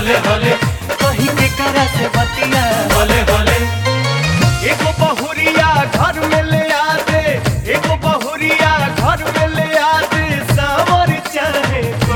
होले होले कहीं के करा से बतिया होले होले एगो बहुरिया घर में ले आ दे एगो बहुरिया घर में ले आ दे सावर चाहे को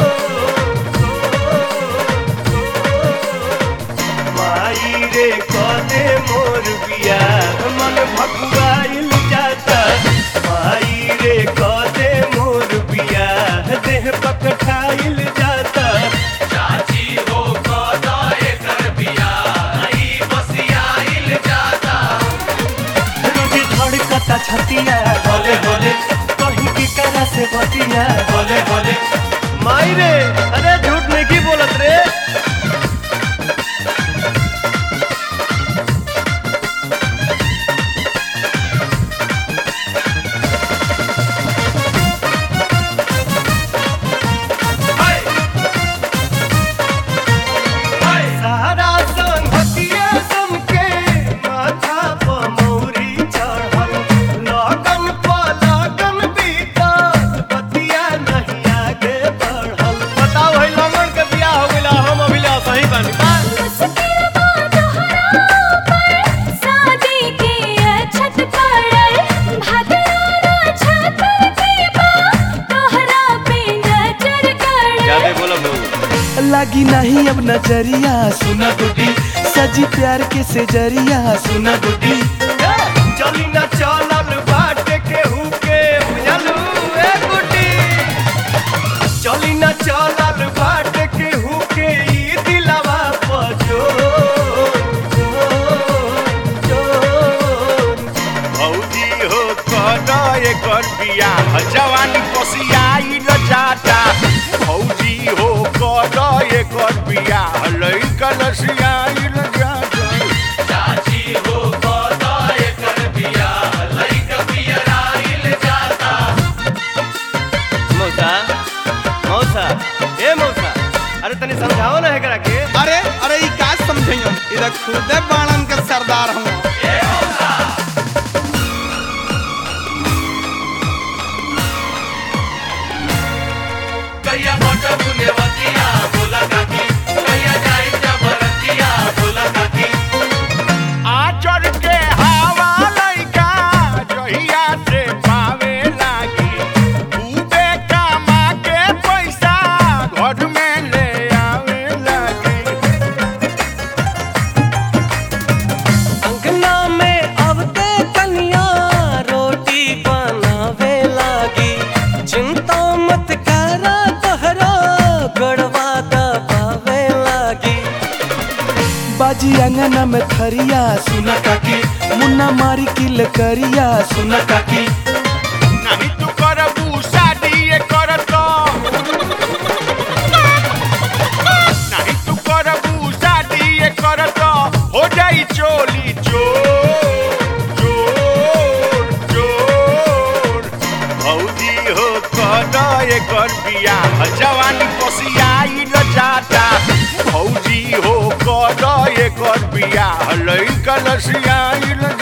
माई रे कदे मोर बिया मन भकुआइल जाता माई रे कदे मोर बिया देह पकठाइल जाता चाची हो कदा एकर बिया ई बसियाइल जाता रोज धड़कता छतिया होले होले कहीं की करा से बतिया होले होले माई रे अरे झूठ नहीं की बोलत रे हाय हाय सारा संगतिया समके माथा प मौरी चढ़ल लगन प लगन बीतल बतिया नहीं आगे बढ़ल बताओ है लगन के बियाह हो गइला हम अभिला सही बानी बा मुश्किल बा तोहरा पर शादी के अछत पड़ल भगवाना छातर के बा तोहरा पे नजर गड़ल बोलो लगी नहीं अब नजरिया सुना गुड्डी सजी प्यार के से जरिया सुना गुड्डी चली ना चलल बाटे केहू के बुझलू ए गुड्डी चली ना चलल बाटे केहू के ई दिलवा पजो भौजी हो कद एकर बियाह जवानी कोसियाइल जाता भौजी हो कद एकर बियाह लइकन सियाइल जाता चाची हो कदा एकर बिया लइक बियराइल जाता मौसा मौसा ए मौसा अरे तनी समझाओ ना एकरा के अरे अरे ई का समझइयो इधर खुदे बाणन के सरदार हूँ कहिया मोट बुनेवतिया बोला काकी कहिया जाई जबरतिया बोला काकी आचर के हवा लइका जहिया से पावे लागी खूबे कमा के पैसा घर में ले आवे लागी अंगना में अबते कन्या रोटी बनावे लागी चिंता मत करा तोहरा गड़वा दबावे लागी बाजी अंगना में थरिया सुना काकी मुन्ना मारी किल करिया सुना काकी नहीं तू करबू शादी ये करत नहीं तू करबू शादी ये करत हो जाई चोली चोर चोर चोर भौजी हो कद एकर बियाह जवानी कोसियाइल जाता भौजी हो कद एकर बियाह लइकन सियाइल